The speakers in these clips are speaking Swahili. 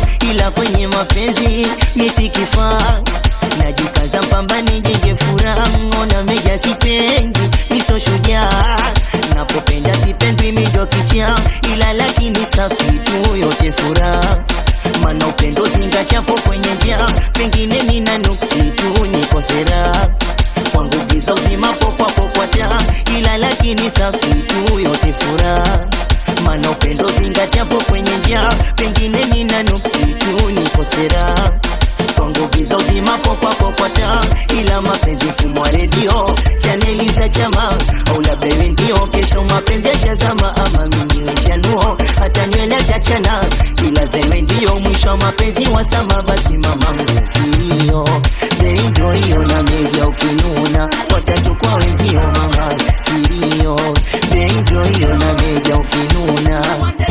ila kwenye mapenzi misikifaa najikaza mpambani jenge furaha ngona meja sipendi miso shujaa napopenda sipendwi mido kicha ila lakini safi tu yote furaha mana upendo zingachapo kwenye njia pengine nina nuksi tu nikosera kwangu giza uzima pokwapopwata ila lakini safi tu yote furaha mana upendo zingachapo kwenye njia pengine nina nuksi tu nikosera kwangu giza uzima pokwapopwata ila mapenzi mfumo wa redio chaneli za chama au labda iwe ndio kesho mapenzi yashazama ama mimi chanuo hata nywele tachana ila zewe ndio mwisho wa mapenzi wasama basi mama hiyo ndio hiyo na meja ukinuna watatu kwa wenzio mama hiyo ndio hiyo na meja ukinuna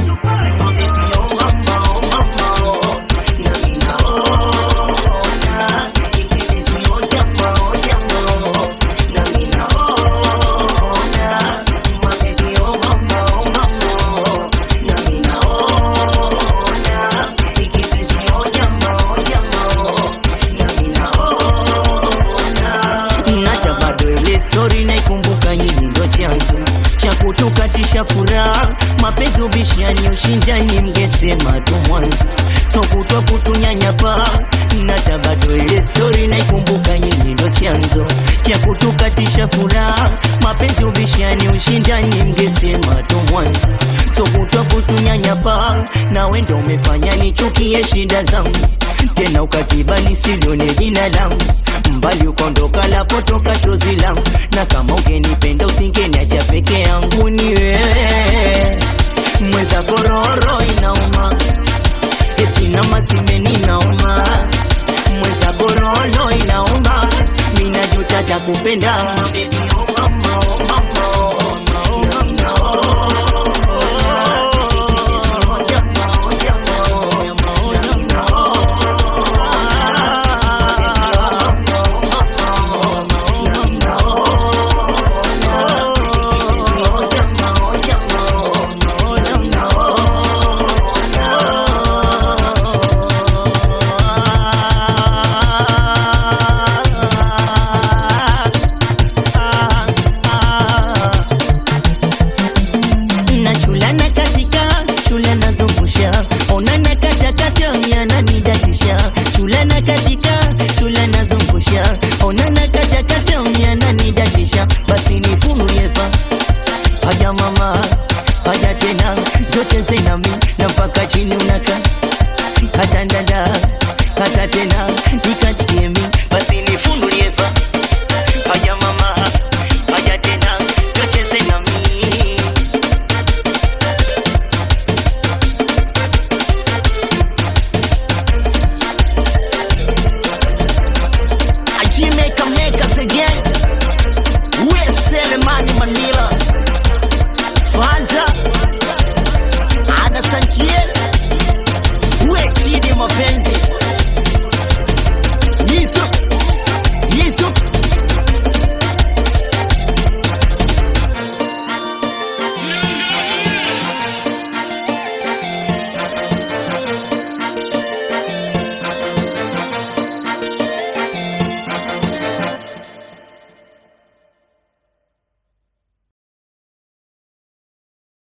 nacha bado ile stori naikumbuka nyinyi ndo chanzo cha kutukatisha furaha mapenzi ubishani ushindani mngesema tu mwanzo so kutwa kutunyanyapa nacha bado ile stori naikumbuka nyinyi ndo chanzo cha kutukatisha furaha mapenzi ubishani ushindani mngesema tu mwanzo so kutwa kutunyanyapa nawe ndo umefanya nichukie shida zangu tena ukaziba nisilione jina langu mbali ukondoka lapotoka chozi langu na kama ungenipenda usingeniacha peke yangu ni wewe mweza kororo inauma eti na masimeni nauma mweza kororo inauma minajuta takupenda Baby, oh mama, oh mama, oh mama, oh mama, na chulana katika chulana zungusha onana katakata yananidatisha chulana katika chulana zungusha onana katakata yananidatisha basi nifunuyepa haja mama haja tena jocheze nami na mpaka chini unaka hata ndanda hata tena nikatiemi basi nifunuyepa